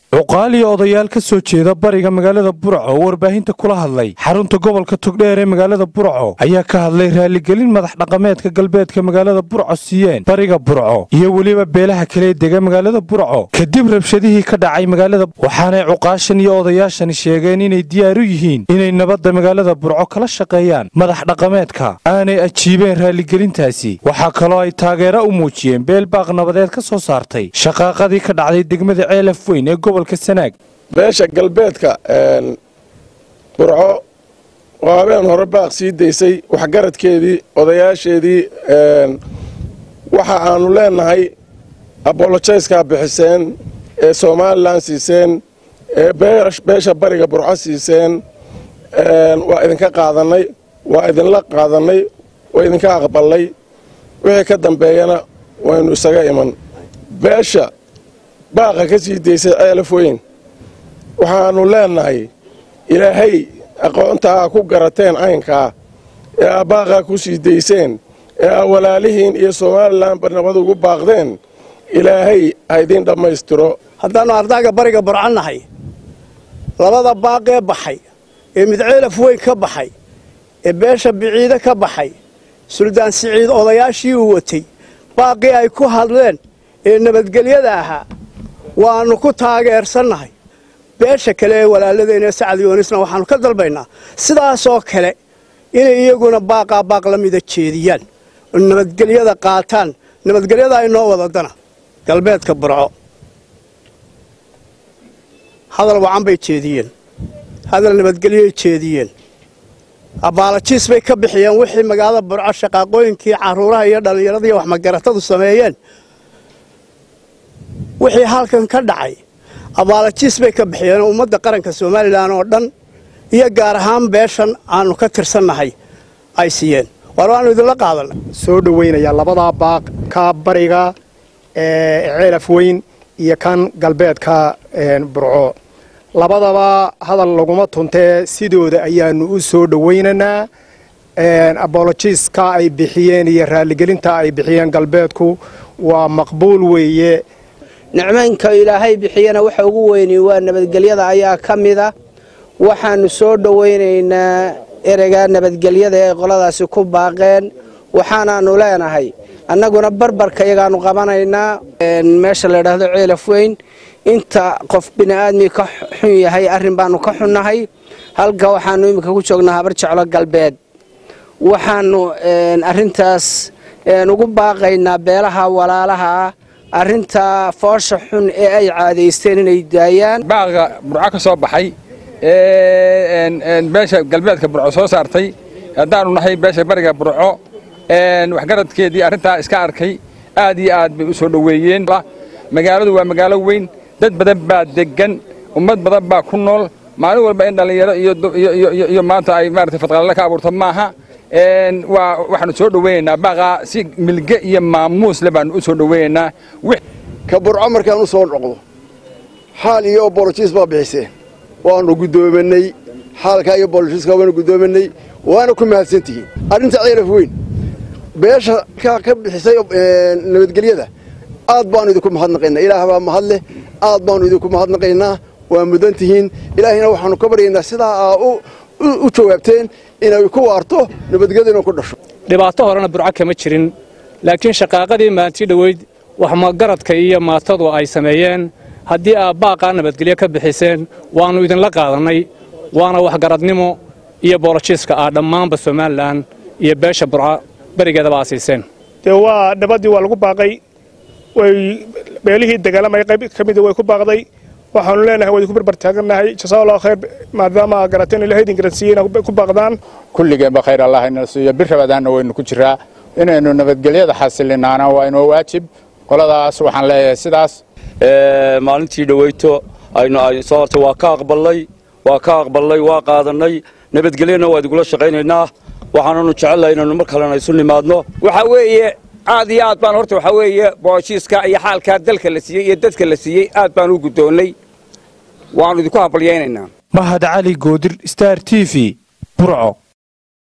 cuqaal iyo odayaal ka soo jeeda bariga magaalada burco oo warbaahinta kula hadlay xarunta gobolka togdheer ee magaalada burco ayaa ka hadlay raaligelin madax dhaqameedka galbeedka magaalada burco siiyeen bariga burco iyo weliba beelaha kale dega magaalada burco kadib rabshadihii ka dhacay magaalada waxaanay cuqaashan iyo odayaashani sheegeen inay diyaar u yihiin inay nabadda magaalada burco kala shaqeeyaan madax dhaqameedka aanay ajiibeen raaligelintaasi waxaa kaloo ay taageero u muujiyeen beel baaq nabadeed ka soo saartay shaqaaqadii ka dhacday degmada ceelaf weyn ee gobolka sanaag beesha galbeedka burco oo habeen hore baaq sii daysay waxgaradkeedii odayaasheedii waxa aanu leenahay abolojayska bixiseen ee somalilan siiseen ee beesha bariga burco siiseen waa idinka qaadannay waa idinla qaadannay waa idinka aqballay wixii ka dambeeyana waynu isaga iman beesha baaqa ka sii daysay ceelaf weyn waxaannu leennahay ilaahay aqoontaa ku garateen caynkaa ee aa baaqaa ku sii dayseen ee aa walaalihiin iyo somalilanba nabad ugu baaqdeen ilaahay ha idiin dhammaystiro haddaannu ardaaga bariga burco nahay labada baaqee baxay ee mid ceelaf weyn ka baxay ee beesha biciide ka baxay suldaan siciid odayaashii uu watay baaqii ay ku hadleen ee nabadgelyada ahaa waannu ku taageersannahay beesha kale ee walaaladeenee sacad yoonisna waxaannu ka dalbaynaa sidaasoo kale inay iyaguna baaqaa baaq la mida jeediyaan oo nabadgelyada qaataan nabadgelyada ay noo wadadana galbeedka burco hadal wacan bay jeediyeen hadal nabadgelyoay jeediyeen abbaalajiis bay ka bixiyeen wixii magaalada burco shaqaaqooyinkii carruuraha iyo dhallinyaradaiyo waxmagaratadu sameeyeen wixii halkan ka dhacay abaalajiis bay ka bixiyeen ummadda qaranka somalilan oo dhan iyo gaar ahaan beeshan aannu ka tirsannahay ay siiyeen waar waannu idinla qaadanay soo dhowaynayaa labadaa baaq ka bariga ceelaf weyn iyo kan galbeedka burco labadaba hadal laguma tuntee sidooda ayaannu u soo dhowaynaynaa abolojiiska ay bixiyeen iyo raaligelinta ay bixiyeen galbeedku waa maqbuul weeye nicmaynka ilaahay bixiyana waxa ugu weyni waa nabadgelyada ayaa ka mida waxaannu soo dhowaynaynaa ereyga nabadgelyada ee qoladaasi ku baaqeen waxaanaannu leenahay annaguna barbarka iyagaannu qabanaynaa meesha la ydhaahdo ceelaf weyn inta qof bini'aadmi ka xun yahay arrin baannu ka xunnahay halka waxaannu iminka ku joognaa habar jeclo galbeed waxaannu arrintaas ugu baaqaynaa beelaha walaalaha ah arrinta foosha xun ee ay caadaysteen inay daayaan baaqa burco ka soo baxay ee beesha galbeedka burco soo saartay haddaannu nahay beesha bariga burco waxgaradkeedii arrintaa iska arkay aad iyo aad bay u soo dhoweeyeen magaaladu waa magaalo weyn dad badan baa deggan ummad badan baa ku nool maalin walba in dhallinyaro iyo maanta ay maarata fadqalale ka abuurto maaha waa waxaanu soo dhoweynaynaa baaqaa si milge iyo maamuusle baanu u soo dhoweynaynaa ka burco markaan u soo noqdo xaal iyo bolojiis baa bixiseen waanu guddoominay xaalkaa iyo bolojiiska waanu guddoominay waana ku mahadsantihiin arrinta ceelaf weyn beesha ka bixisay nabadgelyada aad baanu idinku mahadnaqaynaa ilaah baa mahadleh aad baanu idinku mahadnaqaynaa waa mudan tihiin ilaahayna waxaanu ka baryaynaa sidaa aa u jawaabteen inay ku waarto nabadgelyaduna ku dhasho dhibaato horena burco kama jirin laakiin shaqaaqadii maantii dhoweyd waxmagaradka iyo maatadu ay sameeyeen haddii aad baaqaa nabadgelyo ka bixiseen waannu idinla qaadannay waana waxgaradnimo iyo boolojiiska ah dhammaanba somalilan iyo beesha burco berigeedaba aa siiseen dee waa nabaddii waa lagu baaqay way beelihii dagaalamaya qayb ka mida way ku baaqday waxaanu leenahay waa idinku barbar taagannahay jasaa allahu khayr maadaama aa garateen ilahay idin garansiiyeen ku baaqdaan kulligeenba khayr allah inala siiyo bir rabadaanna waynu ku jiraa inaynu nabadgelyada xasilinaana waa inoo waajib qoladaas waxaan leeyahay sidaas maalintii dhaweyto aynu soo hortay waa ka aqballay waa ka aqballay waa qaadannay nabadgelyana waa idingula shaqaynaynaa waxaananu jecelnahay inaynu mar kalena isu nimaadno waxaa weeye aad iyo aad baan horta waxaa weeye booshiiska iyo xaalkaa dalka la siiyey iyo dadka la siiyey aad baan u guddoonnay waannu idinku habalyaynaynaa mahad cali goodir star t v burco